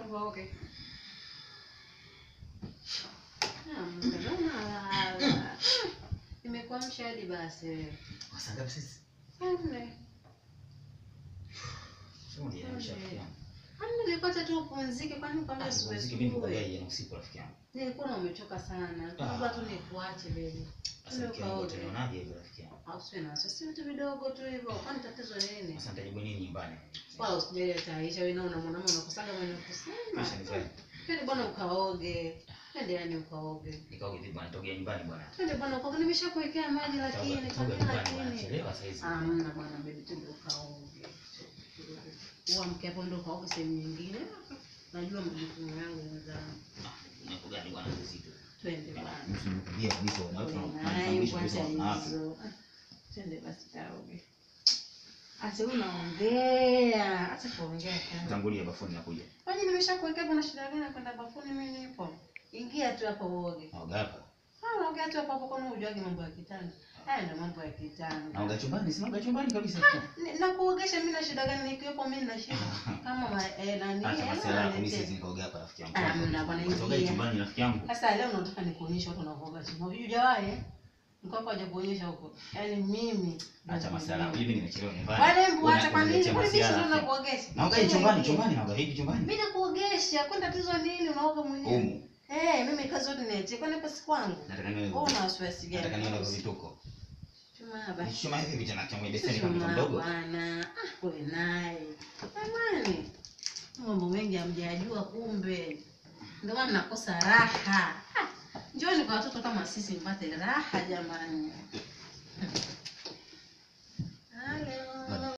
ukaoge. Ah, mbona unalala? Nimekuamsha hadi basi wewe. Saa ngapi sisi? Nne. Sio uniamsha rafiki yangu. Hamna, nilipata tu upumzike kwani kwambia Ah, asubuhi muziki mimi asubuhi. nikugaia jana usiku rafiki yangu. Nilikuwa na umechoka sana. Ah. Kabla tu nikuache baby. Sasa rafiki yangu ukaoge. utanionaje hivyo rafiki yangu? Au siwe na wasiwasi, vitu vidogo tu hivyo. Kwani tatizo nini? Sasa nitajibu nini nyumbani? Wala usijali ataisha wewe naona mwanaume unakusaga mwenye kusema. Kisha nifanye. Twende bwana ukaoge. Twende yani ukaoge. Nikaoge vipi bwana nitokea nyumbani bwana. Twende bwana ukaoge. Nimeshakuwekea maji lakini Toka kwambia nyumbani bwana. lakini. Chelewa saa hizi. Hamna bwana baby twende ukaoge. Uamke hapo ndo ukaoge sehemu nyingine. Najua majukumu yangu mwenzangu. Mambo gani bwana uzito? Twende bwana. Msinikwambia kabisa Ule watu naye wanatambulisha kabisa kwanza wanawake. hizo. Twende basi kaoge. Asa unaongea. Acha kuongea kana. Tangulia bafuni nakuja. Kwani nimeshakuwekea kuna shida gani kwenda bafuni mimi nipo? Ingia tu hapo uoge. Naoga hapa. Ah, unaongea tu hapo hapo kwa ujuagi mambo ya kitanda. Haya ndio mambo ya kitanda. Naoga chumbani, si naoga chumbani kabisa. Ni- Na kuogesha mimi na shida gani nikiwepo mimi na shida? Kama ma, eh, nani? Acha eh, masuala yako mimi niletee. siwezi nikaoga hapa rafiki yangu. Ah, mna bwana, Nitoka ingia. chumbani rafiki yangu. Sasa leo nataka nikuonyeshe watu wanavyoga chini. Hujawahi eh? Mko hapo haja kuonyesha huko. Yaani mimi Acha masuala yako. Hivi nimechelewa nyumbani. Wale mbu Una- acha kwa nini? unaniletea Kwani mimi masuala, ndio rafiki yangu. nakuogesha? Naoga hivi chumbani, chumbani naoga hivi chumbani. Mimi nakuogesha. Kwani tatizo nini? Unaoga mwenyewe. Humu. Eh, mimi kazi yote niachie. Kwani hapa si kwangu? Nataka niwe Wewe una wasiwasi gani? nataka niwe kwa vituko. Chuma basi. Nichoma hivi vijana changu beseni kama mtoto Chuma mdogo. bwana. Ah, wewe naye. Jamani. Mambo mengi hamjajua kumbe. Ndio maana nakosa raha. Ah, Njooni kwa watoto kama sisi mpate raha jamani.